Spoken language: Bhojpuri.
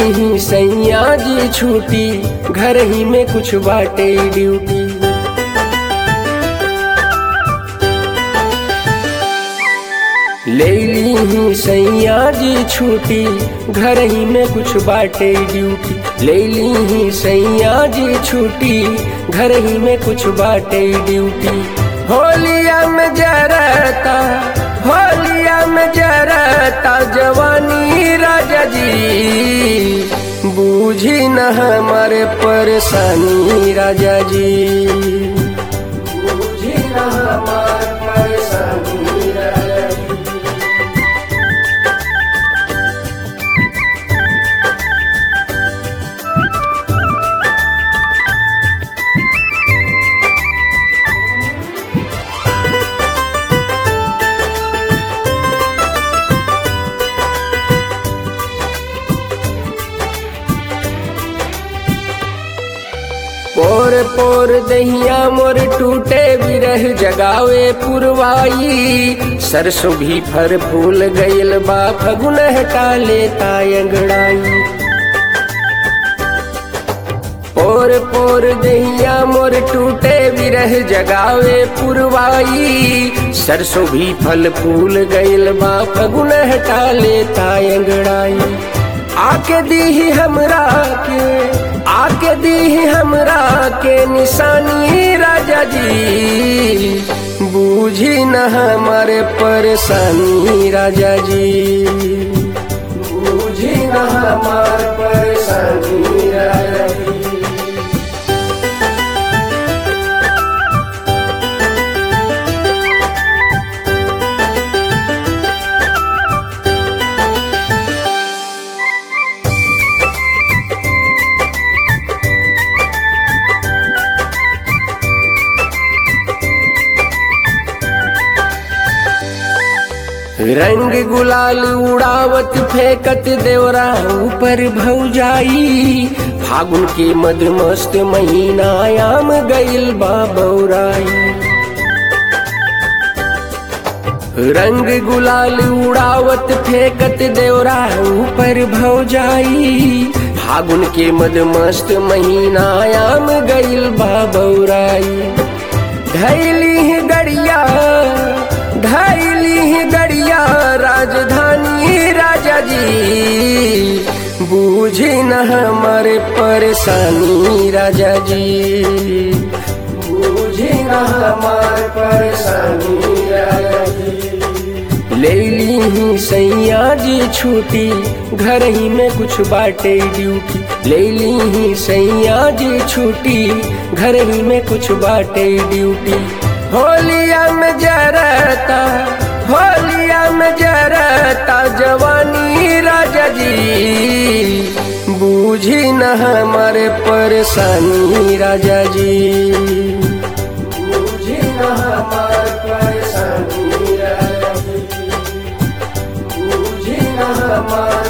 ही सैया जी छूटी घर ही में कुछ बाटे ड्यूटी ले ली ही सैया जी छूटी घर ही में कुछ बाटे ड्यूटी ले ली ही सैया जी छूटी घर ही में कुछ बाटे ड्यूटी होलिया में जरता होलिया में जरता जवानी राजा जी बूझी न हमारे परेशानी राजा जी बूझी न हमारे परेशानी राजा जी पोर पोर दहिया मोर टूटे बिरह जगावे पुरवाई सरसों भी फर फूल गईल बा फगुन हटा लेता अंगड़ाई पोर पोर दहिया मोर टूटे बिरह जगावे पुरवाई सरसों भी फल फूल गईल बा फगुन हटा लेता अंगड़ाई आके दी हमरा के आके दी हमरा के निशानी राजा जी बूझी न हमारे परेशानी राजा जी बूझी न हमारे परेशानी राजा जी रंग गुलाल उड़ावत फेंकत देवरा ऊपर भौजाई फागुन के मधुमस्त महीना आम गईल बा बौराई रंग गुलाल उड़ावत फेंकत देवरा ऊपर भौजाई फागुन के मधुमस्त महीना आम गईल बा बौराई धैली गड़िया धैली गड़िया राजधानी राजा जी बूझी न हमारे परेशानी राजा जी बूझी न हमारे परेशानी राजा जी ले ली ही सैया जी छूटी घर ही में कुछ बाटे ड्यूटी ले ली ही सैया जी छूटी घर ही में कुछ बाटे ड्यूटी होलिया में जरता होलिया में जरता जवानी राजा जी बूझी न हमारे परेशानी राजा जी बूझी न हमारे परेशानी राजा जी बूझी न हमारे